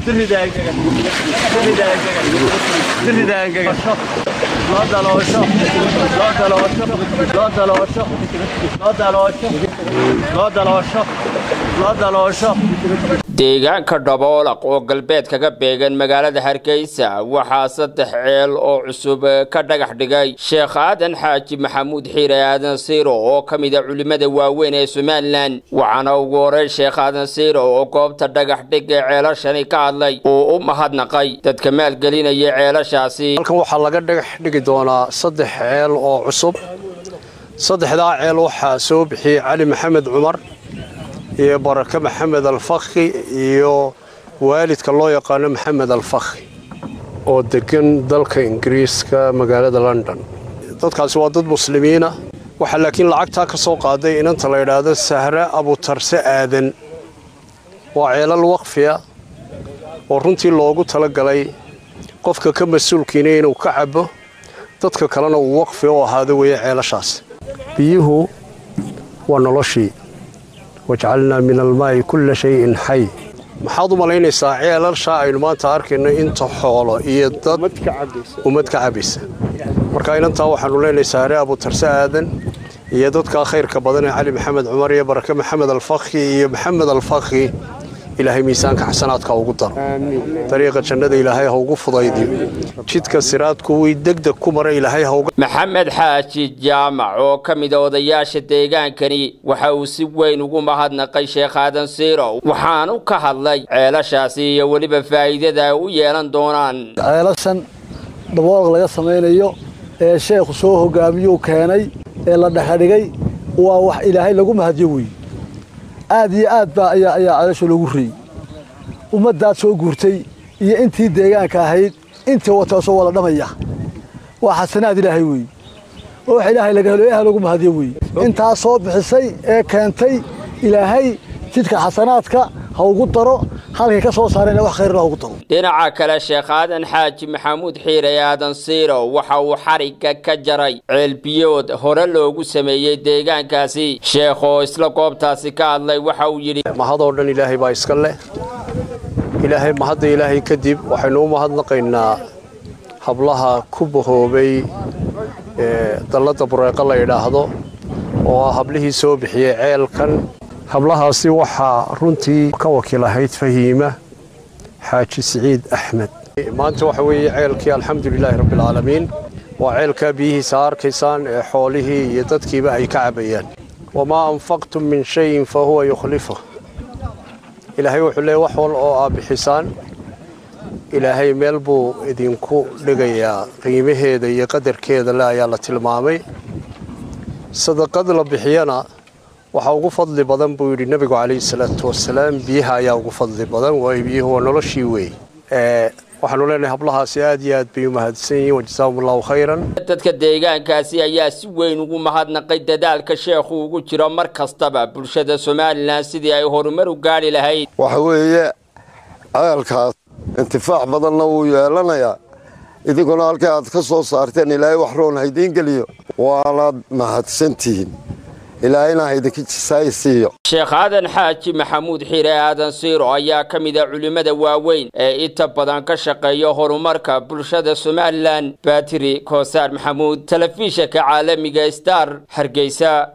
deegaanka dhaboolaq oo galbeed kaga beegan magaalada hargeysa waxaa saddex ceel oo cusub ka dhagax dhigay sheekh aadan xaaji maxamuud xiire aadan siiro oo ka mid a culimmada waaweyn ee somalilan waxaana ugu horeyn sheekh aadan siiro oo goobta dhagax dhig ee ceelashani ka hadlay oo u mahadnaqay dadka maalgelinaya ceelashaasi halkan waxaa laga dhagax dhigi doonaa saddex ceel oo cusub saddexdaa ceel waxaa soo bixiyey cali maxamed cumar iyo barake maxamed alfakhi iyo waalidka loo yaqaano maxamed alfakhi oo degan dalka ingiriiska magaalada london dadkaasi waa dad muslimiina waxaa laakiin lacagtaa ka soo qaaday inanta la yidhaahdo sahre abutarse aadan waa ceelal waqfiya oo runtii loogu talagalay qofka ka mas-uulkiina inuu ka cabo dadka kalena uu waqfi u ahaado weeye ceelashaas biyuhu waa noloshii wajcalnaa min almaa'i kulla shayin xay maxaad u malaynaysaa ceelalshaa aynu maanta arkayno inta xoolo iyo dad ummad ka cabaysa marka inantaa waxaanu leenahay saare abutarse aadan iyo dadkaa khayrka badan ee cali maxamed cumar iyo barake maxamed alfakhi iyo maxamed alfakhi ilaahay miisaanka xasanaadka ugu daro dariiqa jannada ilaahay ha ugu fudaydiyo jidka siraadku wii degdeg ku mara ilaahay ha uga maxamed xaaji jaamac oo ka mid a odayaasha deegaankani waxa uu si weyn ugu mahadnaqay sheekh aadan siiro waxaanu ka hadlay ceelashaasi iyo weliba faa'iidada ay u yeelan doonaan ceelashan dhaboolq laga samaynayo ee sheekhu soo hogaamiyuu keenay ee la dhexadhigay waa wax ilaahay lagu mahadyo weeye aad iyo aad baa ayaa ayaa ceelasha loogu reeyey ummaddaad soo guurtay iyo intii deegaanka ahayd intii wataasoo wada dhamaya waa xasanaad ilaahay weeye oo wax ilaahay laga helo ilahay lagu mahadyo weeye intaa soo bixisay ee keentay ilaahay jidka xasanaadka ha ugu daro halkay ka soo saareen wax khayrna ha ugu daro dhinaca kale sheekh aadan xaaji maxamuud xiire aadan siiro waxa uu xarigga ka jaray ceelbiyood hore loogu sameeyey deegaankaasi sheekh oo isla goobtaasi ka hadlay waxa uu yidhi mahadoo dhan ilaahay baa iska leh ilaahay mahadda ilaahay kadib waxaynu u mahadnaqaynaa hablaha ku bahoobay ee dalladda bureeqo la yidhaahdo oo ah hablihii soo bixiyey ceelkan hablahaasi waxaa runtii ka wakiil ahayd fahiima xaaji siciid axmed maanta waxa weeye ceelkii alxamdulilaahi rabbialcaalamiin waa ceelkaa biyihiisa arkaysaan ee xoolihii iyo dadkiiba ay ka cabayaan wamaa anfaqtum min shayin fa huwa yukhlifu ilaahay wuxuu leeyay wax wal oo aa bixisaan ilaahay meel buu idinku dhigayaa qiimaheeda iyo qadarkeeda le ayaa la tilmaamay sadaqad la bixiyana waxaa ugu fadli badan buu yidhi nebigu calayhi salaatu wasalaam biyaha ayaa ugu fadli badan waayo biyuhu waa noloshii weey waxaanu leenahay hablahaasi aad iyo aad bay u mahadsan yihiin wajasaahum allahu khayran dadka deegaankaasi ayaa si weyn ugu mahadnaqay dadaalka sheekhu ugu jiro mar kastaba bulshada somalilan sidii ay horumar u gaadhi lahayd waxa weeye ceelkaas intifaac badanna wuu yeelanayaa idinkuna halka aad ka soo saarteen ilaahay wax roon haydiin geliyo waanaad mahadsantihiin ilaahayna haydinka jisaay siiyo sheekh aadan xaaji maxamuud xiire aadan siiro ayaa ka mid a culimmada waaweyn ee inta badan ka shaqeeya horumarka bulshada somalilan baatiri koosaar maxamuud telefishanka caalamiga star hargeysa